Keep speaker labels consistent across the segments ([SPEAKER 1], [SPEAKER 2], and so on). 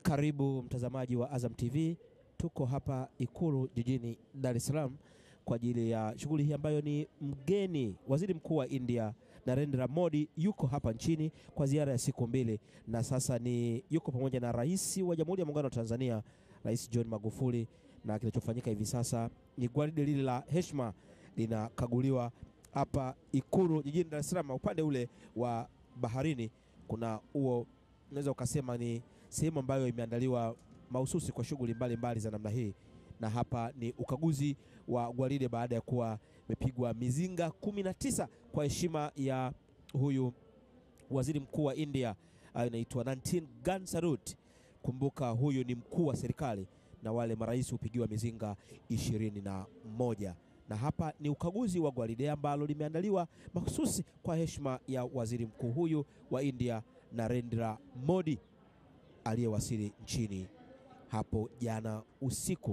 [SPEAKER 1] Karibu mtazamaji wa Azam TV, tuko hapa Ikulu jijini Dar es Salaam kwa ajili ya shughuli hii ambayo ni mgeni waziri mkuu wa India Narendra Modi yuko hapa nchini kwa ziara ya siku mbili, na sasa ni yuko pamoja na rais wa Jamhuri ya Muungano wa Tanzania, Rais John Magufuli, na kinachofanyika hivi sasa ni gwaride lile la heshima linakaguliwa hapa Ikulu jijini Dar es Salaam. Upande ule wa baharini kuna huo, unaweza ukasema ni sehemu ambayo imeandaliwa mahususi kwa shughuli mbalimbali za namna hii, na hapa ni ukaguzi wa gwaride baada ya kuwa imepigwa mizinga kumi na tisa kwa heshima ya huyu waziri mkuu wa India anaitwa Nantin Gun Salute. Kumbuka huyu ni mkuu wa serikali na wale marais hupigiwa mizinga ishirini na moja na hapa ni ukaguzi wa gwaride ambalo limeandaliwa mahususi kwa heshima ya waziri mkuu huyu wa India Narendra Modi aliyewasili nchini hapo jana usiku.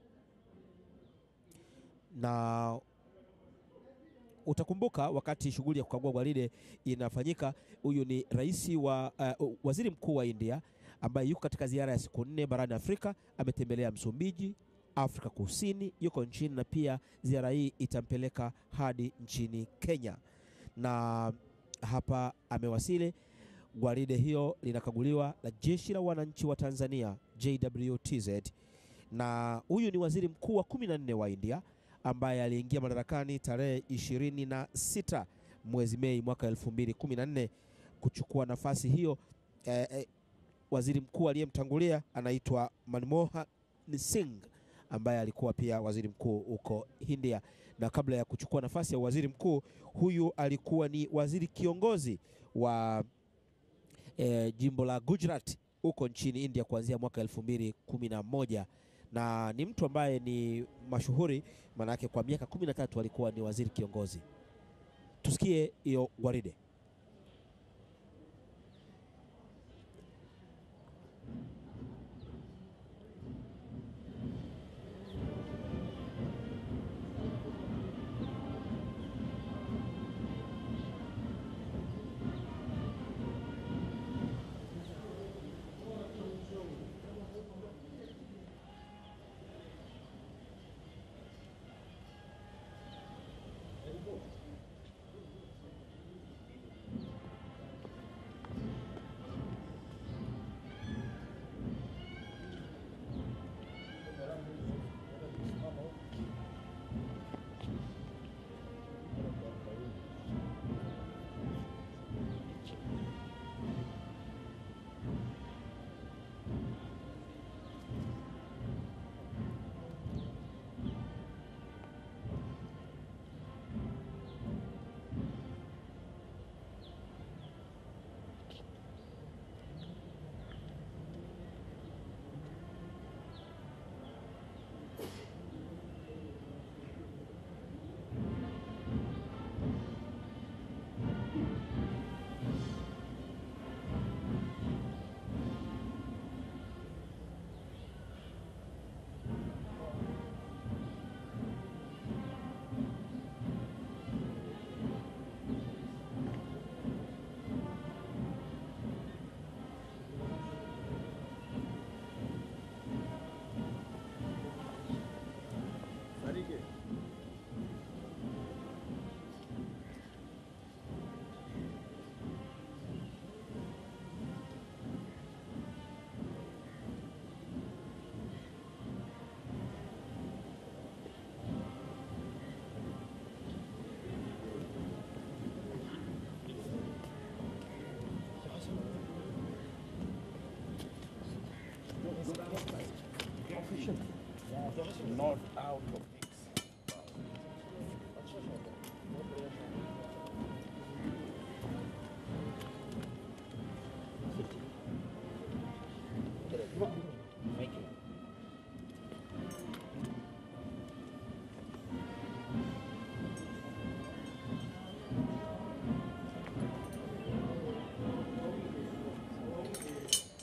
[SPEAKER 1] Na utakumbuka wakati shughuli ya kukagua gwaride inafanyika, huyu ni rais wa uh, waziri mkuu wa India ambaye yuko katika ziara ya siku nne barani Afrika. Ametembelea Msumbiji, Afrika Kusini, yuko nchini na pia ziara hii itampeleka hadi nchini Kenya, na hapa amewasili. Gwaride hiyo linakaguliwa la Jeshi la Wananchi wa Tanzania JWTZ, na huyu ni waziri mkuu wa kumi na nne wa India ambaye aliingia madarakani tarehe ishirini na sita mwezi Mei mwaka 2014 kuchukua nafasi hiyo. Eh, eh, waziri mkuu aliyemtangulia anaitwa Manmohan Singh ambaye alikuwa pia waziri mkuu huko India, na kabla ya kuchukua nafasi ya waziri mkuu huyu alikuwa ni waziri kiongozi wa e, jimbo la Gujarat huko nchini India kuanzia mwaka elfu mbili kumi na moja na ni mtu ambaye ni mashuhuri, maanake kwa miaka kumi na tatu alikuwa ni waziri kiongozi. Tusikie hiyo gwaride.
[SPEAKER 2] Not out of this. Thank you.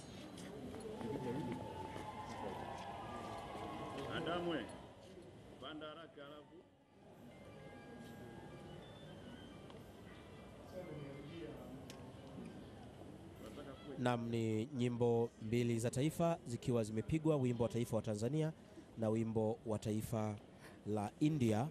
[SPEAKER 3] Adamwe.
[SPEAKER 1] Nam ni nyimbo mbili za taifa zikiwa zimepigwa, wimbo wa taifa wa Tanzania na wimbo wa taifa la India,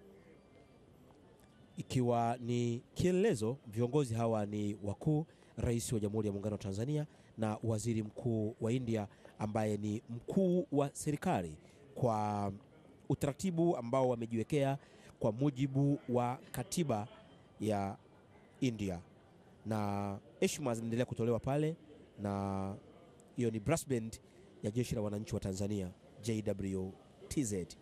[SPEAKER 1] ikiwa ni kielelezo. Viongozi hawa ni wakuu, rais wa Jamhuri ya Muungano wa Tanzania na waziri mkuu wa India ambaye ni mkuu wa serikali kwa utaratibu ambao wamejiwekea kwa mujibu wa katiba ya India na heshima zinaendelea kutolewa pale, na hiyo ni brass band ya jeshi la wananchi wa Tanzania JWTZ.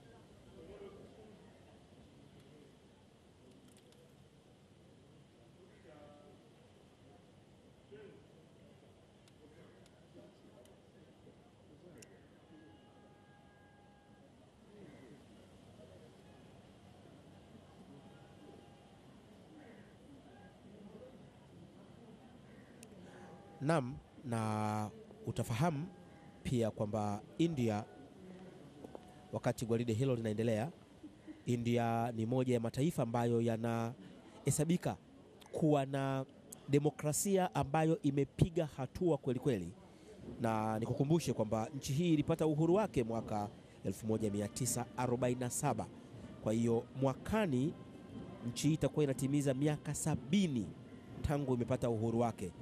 [SPEAKER 1] Nam, na utafahamu pia kwamba India, wakati gwaride hilo linaendelea, India ni moja ya mataifa ambayo yanahesabika kuwa na demokrasia ambayo imepiga hatua kweli kweli, na nikukumbushe kwamba nchi hii ilipata uhuru wake mwaka 1947. Kwa hiyo mwakani nchi hii itakuwa inatimiza miaka sabini tangu imepata uhuru wake.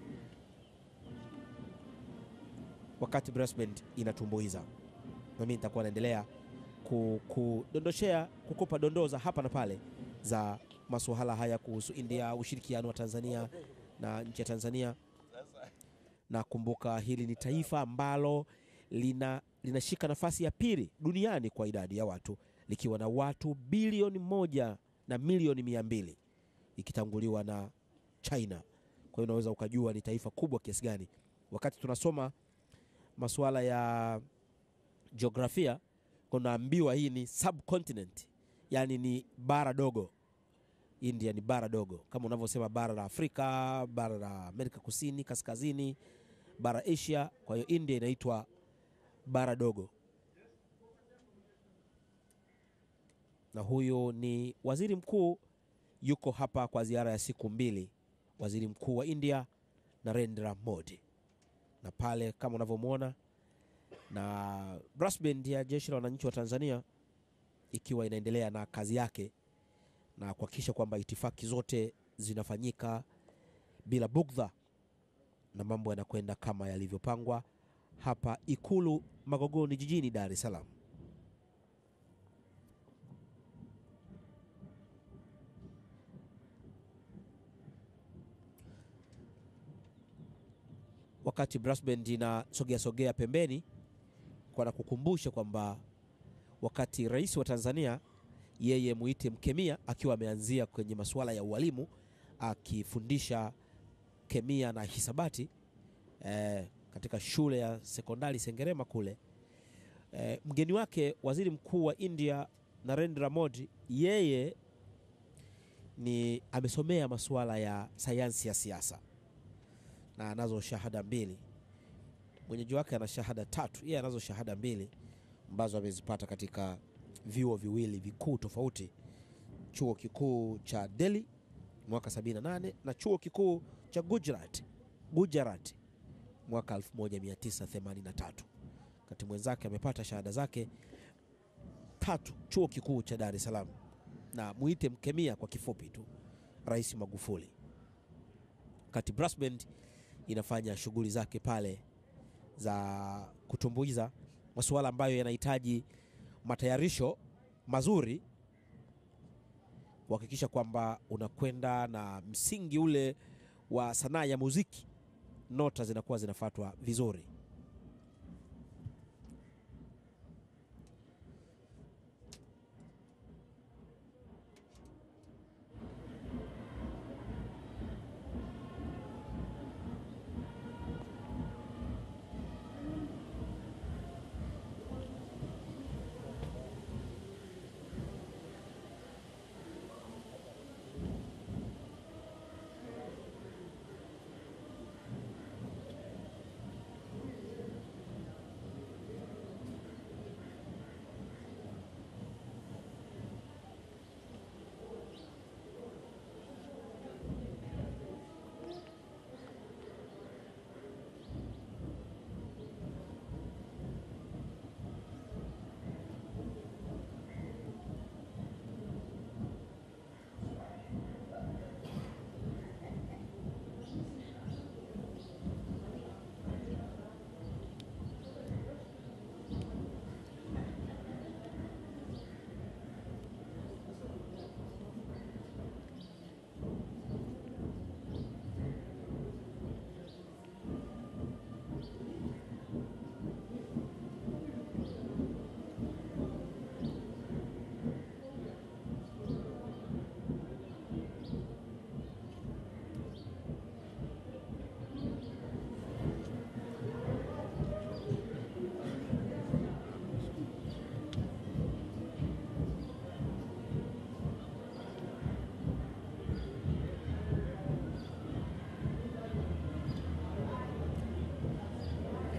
[SPEAKER 1] wakati brass band inatumbuiza, na mimi nitakuwa naendelea kudondoshea kukupa dondoo za hapa na pale za masuala haya kuhusu India, ushirikiano wa Tanzania na nchi ya Tanzania. Na kumbuka hili ni taifa ambalo lina linashika nafasi ya pili duniani kwa idadi ya watu likiwa na watu bilioni moja na milioni mia mbili ikitanguliwa na China. Kwa hiyo unaweza ukajua ni taifa kubwa kiasi gani. Wakati tunasoma masuala ya jiografia kunaambiwa hii ni subcontinent, yaani ni bara dogo. India ni bara dogo kama unavyosema bara la Afrika, bara la Amerika Kusini, kaskazini, bara Asia. Kwa hiyo India inaitwa bara dogo, na huyu ni waziri mkuu, yuko hapa kwa ziara ya siku mbili, waziri mkuu wa India Narendra Modi na pale kama unavyomwona na brass band ya jeshi la wananchi wa Tanzania ikiwa inaendelea na kazi yake na kuhakikisha kwamba itifaki zote zinafanyika bila bugdha na mambo yanakwenda kama yalivyopangwa hapa Ikulu Magogoni jijini Dar es Salaam. Wakati brass band inasogea sogea pembeni, kwa na kukumbusha kwamba wakati rais wa Tanzania yeye muite mkemia akiwa ameanzia kwenye masuala ya ualimu akifundisha kemia na hisabati eh, katika shule ya sekondari Sengerema kule eh, mgeni wake waziri mkuu wa India Narendra Modi yeye ni amesomea masuala ya sayansi ya siasa na anazo shahada mbili. Mwenyeji wake ana shahada tatu, yeye anazo shahada mbili ambazo amezipata katika vyuo viwili vikuu tofauti, chuo kikuu cha Delhi mwaka 78 na chuo kikuu cha Gujarat, Gujarat mwaka 1983. Kati mwenzake amepata shahada zake tatu chuo kikuu cha Dar es Salaam, na muite mkemia kwa kifupi tu, Rais Magufuli. Kati brass band inafanya shughuli zake pale za kutumbuiza masuala ambayo yanahitaji matayarisho mazuri kuhakikisha kwamba unakwenda na msingi ule wa sanaa ya muziki, nota zinakuwa zinafuatwa vizuri.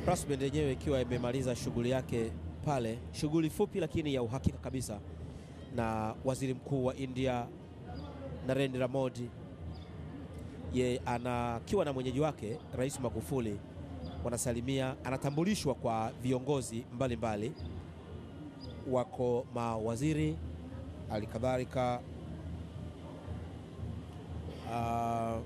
[SPEAKER 1] Brass Band yenyewe ikiwa imemaliza shughuli yake pale, shughuli fupi lakini ya uhakika kabisa, na waziri mkuu wa India Narendra Modi ye anakiwa na mwenyeji wake Rais Magufuli wanasalimia, anatambulishwa kwa viongozi mbalimbali mbali. Wako mawaziri halikadhalika uh,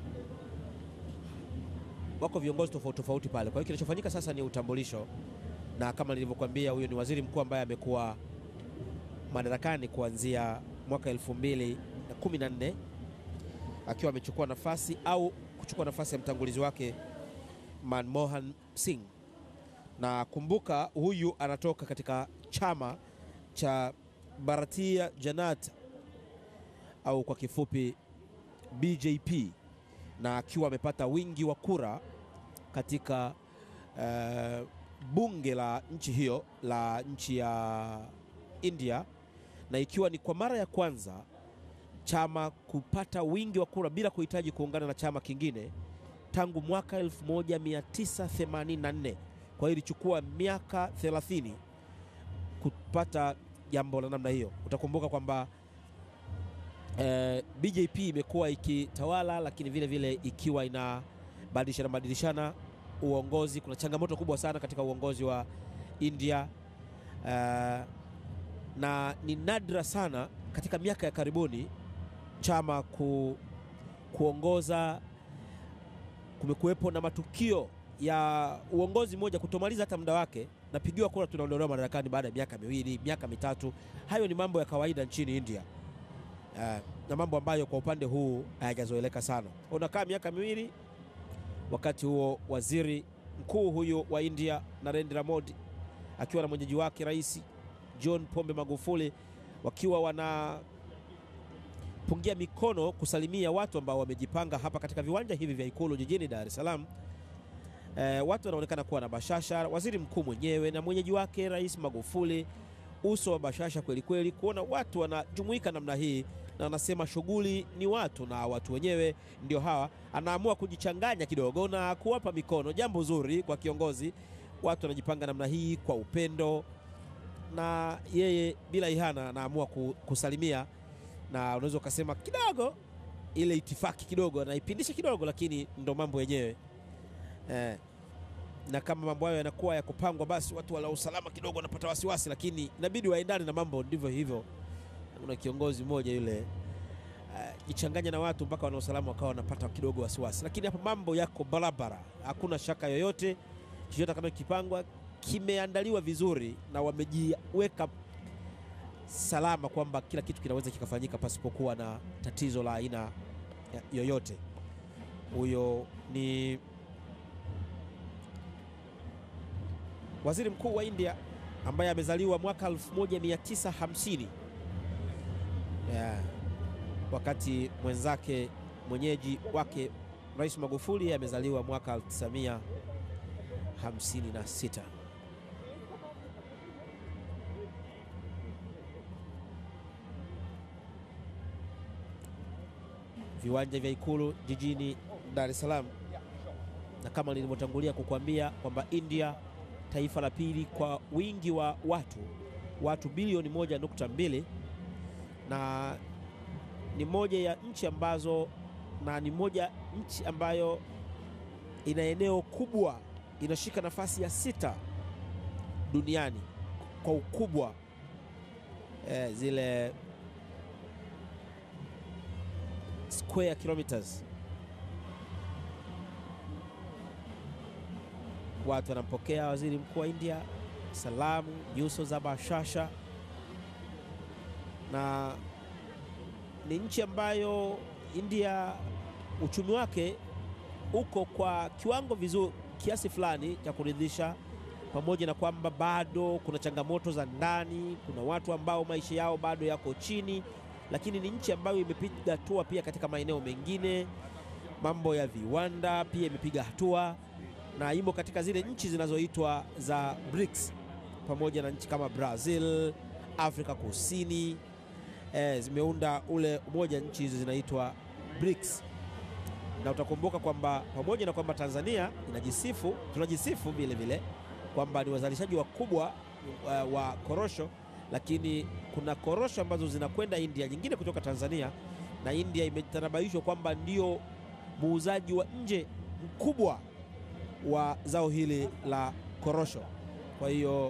[SPEAKER 1] wako viongozi tofauti tofauti pale. Kwa hiyo kinachofanyika sasa ni utambulisho, na kama nilivyokuambia, huyo ni waziri mkuu ambaye amekuwa madarakani kuanzia mwaka 2014 akiwa amechukua nafasi au kuchukua nafasi ya mtangulizi wake Manmohan Singh. Na kumbuka, huyu anatoka katika chama cha Bharatiya Janata au kwa kifupi BJP na akiwa amepata wingi wa kura katika uh, bunge la nchi hiyo la nchi ya India, na ikiwa ni kwa mara ya kwanza chama kupata wingi wa kura bila kuhitaji kuungana na chama kingine tangu mwaka 1984. Kwa hiyo ilichukua miaka 30 kupata jambo la namna hiyo. Utakumbuka kwamba eh, BJP imekuwa ikitawala, lakini vile vile ikiwa inabadilishana badilishana uongozi. Kuna changamoto kubwa sana katika uongozi wa India eh, na ni nadra sana katika miaka ya karibuni chama ku, kuongoza. Kumekuwepo na matukio ya uongozi mmoja kutomaliza hata muda wake, napigiwa kura, tunaondolewa madarakani baada ya miaka miwili, miaka mitatu. Hayo ni mambo ya kawaida nchini India. Uh, na mambo ambayo kwa upande huu hayajazoeleka sana. Unakaa miaka miwili, wakati huo waziri mkuu huyu wa India Narendra Modi akiwa na mwenyeji wake Rais John Pombe Magufuli wakiwa wanapungia mikono kusalimia watu ambao wamejipanga hapa katika viwanja hivi vya Ikulu jijini Dar es Salaam. E, watu wanaonekana kuwa na bashasha, waziri mkuu mwenyewe na mwenyeji wake Rais Magufuli, uso wa bashasha kweli kweli, kuona watu wanajumuika namna hii na anasema shughuli ni watu na watu wenyewe ndio hawa. Anaamua kujichanganya kidogo na kuwapa mikono, jambo zuri kwa kiongozi. Watu wanajipanga namna hii kwa upendo, na yeye bila ihana anaamua kusalimia, na unaweza ukasema kidogo ile itifaki kidogo anaipindisha kidogo, lakini ndo mambo yenyewe eh. Na kama mambo hayo yanakuwa ya kupangwa, basi watu wala usalama kidogo wanapata wasiwasi, lakini inabidi waendane na mambo, ndivyo hivyo kuna kiongozi mmoja yule uh, jichanganya na watu mpaka wana usalama wakawa wanapata kidogo wasiwasi, lakini hapa mambo yako barabara, hakuna shaka yoyote. Chochote kama kipangwa kimeandaliwa vizuri na wamejiweka salama kwamba kila kitu kinaweza kikafanyika pasipokuwa na tatizo la aina yoyote. Huyo ni waziri mkuu wa India ambaye amezaliwa mwaka 1950 Yeah. Wakati mwenzake mwenyeji wake Rais Magufuli amezaliwa mwaka 1956. Viwanja vya Ikulu jijini Dar es Salaam, na kama nilivyotangulia kukuambia kwamba India taifa la pili kwa wingi wa watu, watu bilioni moja nukta mbili na ni moja ya nchi ambazo na ni moja nchi ambayo ina eneo kubwa, inashika nafasi ya sita duniani kwa ukubwa eh, zile square kilometers. Watu wanampokea waziri mkuu wa India, salamu, nyuso za bashasha na ni nchi ambayo India uchumi wake uko kwa kiwango vizuri kiasi fulani cha kuridhisha, pamoja na kwamba bado kuna changamoto za ndani, kuna watu ambao maisha yao bado yako chini, lakini ni nchi ambayo imepiga hatua pia katika maeneo mengine. Mambo ya viwanda pia imepiga hatua na imo katika zile nchi zinazoitwa za BRICS, pamoja na nchi kama Brazil, Afrika Kusini eh, zimeunda ule umoja. Nchi hizo zinaitwa BRICS na utakumbuka kwamba pamoja na kwamba Tanzania inajisifu, tunajisifu vile vile kwamba ni wazalishaji wakubwa uh, wa korosho, lakini kuna korosho ambazo zinakwenda India, nyingine kutoka Tanzania, na India imetanabaishwa kwamba ndio muuzaji wa nje mkubwa wa zao hili la korosho. Kwa hiyo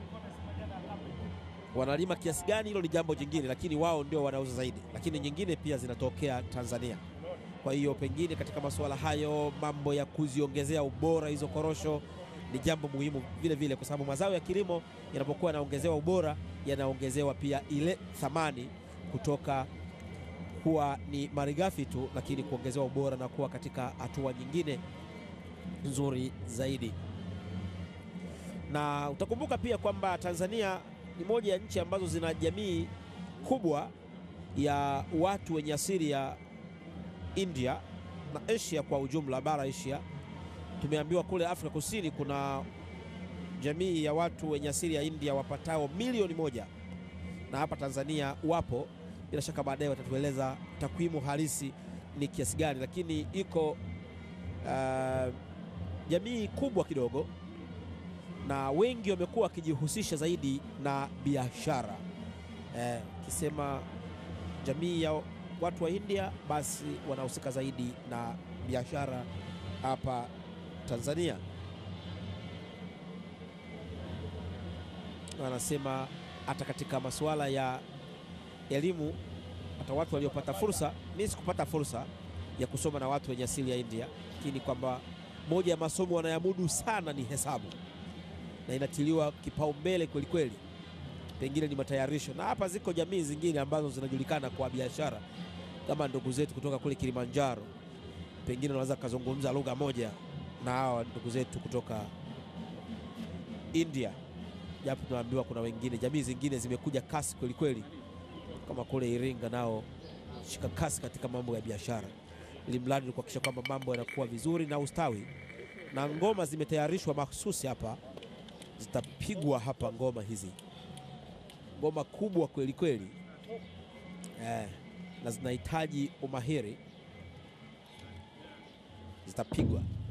[SPEAKER 1] wanalima kiasi gani, hilo ni jambo jingine, lakini wao ndio wanauza zaidi, lakini nyingine pia zinatokea Tanzania. Kwa hiyo pengine katika masuala hayo, mambo ya kuziongezea ubora hizo korosho ni jambo muhimu vile vile, kwa sababu mazao ya kilimo yanapokuwa yanaongezewa ubora, yanaongezewa pia ile thamani kutoka kuwa ni malighafi tu, lakini kuongezewa ubora na kuwa katika hatua nyingine nzuri zaidi. Na utakumbuka pia kwamba Tanzania ni moja ya nchi ambazo zina jamii kubwa ya watu wenye asili ya India na Asia kwa ujumla, bara Asia. Tumeambiwa kule Afrika Kusini kuna jamii ya watu wenye asili ya India wapatao milioni moja, na hapa Tanzania wapo. Bila shaka baadaye watatueleza takwimu halisi ni kiasi gani, lakini iko uh, jamii kubwa kidogo, na wengi wamekuwa wakijihusisha zaidi na biashara. Ukisema eh, jamii ya watu wa India basi wanahusika zaidi na biashara hapa Tanzania. Wanasema hata katika masuala ya elimu, hata watu waliopata fursa, mimi sikupata fursa ya kusoma na watu wenye asili ya India, lakini kwamba moja ya masomo wanayamudu sana ni hesabu na inatiliwa kipaumbele kweli kweli, pengine ni matayarisho. Na hapa ziko jamii zingine ambazo zinajulikana kwa biashara kama ndugu zetu kutoka kule Kilimanjaro, pengine wanaweza kuzungumza lugha moja na hawa ndugu zetu kutoka India, japo tunaambiwa kuna wengine, jamii zingine zimekuja kasi kweli kweli, kama kule Iringa nao shika kasi katika mambo ya biashara, ili mradi ni kuhakikisha kwamba mambo yanakuwa vizuri na ustawi, na ngoma zimetayarishwa mahsusi hapa, zitapigwa hapa ngoma hizi, ngoma kubwa kweli kweli eh, na zinahitaji umahiri, zitapigwa